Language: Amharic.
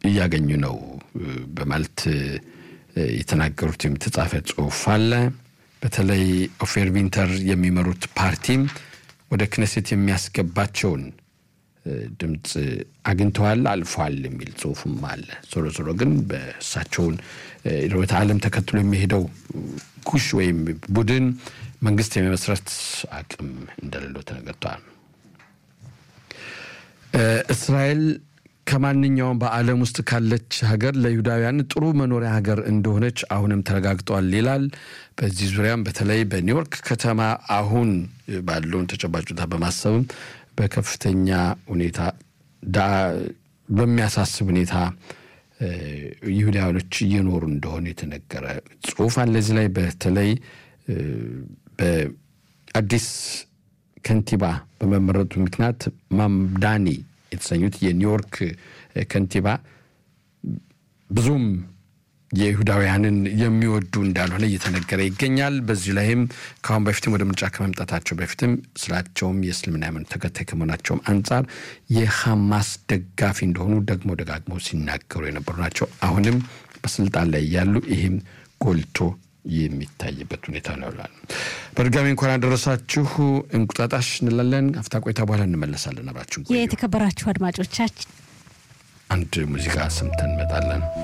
እያገኙ ነው በማለት የተናገሩት የተጻፈ ጽሁፍ አለ። በተለይ ኦፌር ቪንተር የሚመሩት ፓርቲም ወደ ክነሴት የሚያስገባቸውን ድምፅ አግኝተዋል፣ አልፏል የሚል ጽሁፍም አለ። ዞሮ ዞሮ ግን በእሳቸውን ርዕዮተ ዓለም ተከትሎ የሚሄደው ጉሽ ወይም ቡድን መንግስት የመመስረት አቅም እንደሌለው ተነገርቷል። እስራኤል ከማንኛውም በዓለም ውስጥ ካለች ሀገር ለይሁዳውያን ጥሩ መኖሪያ ሀገር እንደሆነች አሁንም ተረጋግጧል ይላል። በዚህ ዙሪያም በተለይ በኒውዮርክ ከተማ አሁን ባለውን ተጨባጭ ሁኔታ በማሰብም በከፍተኛ ሁኔታ በሚያሳስብ ሁኔታ ይሁዳውያኖች እየኖሩ እንደሆነ የተነገረ ጽሁፍ አለ። እዚህ ላይ በተለይ በአዲስ ከንቲባ በመመረጡ ምክንያት ማምዳኒ የተሰኙት የኒውዮርክ ከንቲባ ብዙም የይሁዳውያንን የሚወዱ እንዳልሆነ እየተነገረ ይገኛል። በዚህ ላይም ከአሁን በፊትም ወደ ምርጫ ከመምጣታቸው በፊትም ስራቸውም የእስልምና ሃይማኖት ተከታይ ከመሆናቸውም አንጻር የሐማስ ደጋፊ እንደሆኑ ደግሞ ደጋግመው ሲናገሩ የነበሩ ናቸው። አሁንም በስልጣን ላይ ያሉ ይህም ጎልቶ የሚታይበት ሁኔታ ነው ይላል። በድጋሚ እንኳን አደረሳችሁ እንቁጣጣሽ እንላለን። አፍታ ቆይታ በኋላ እንመለሳለን። አብራችሁ የተከበራችሁ አድማጮቻችን አንድ ሙዚቃ ሰምተን እንመጣለን።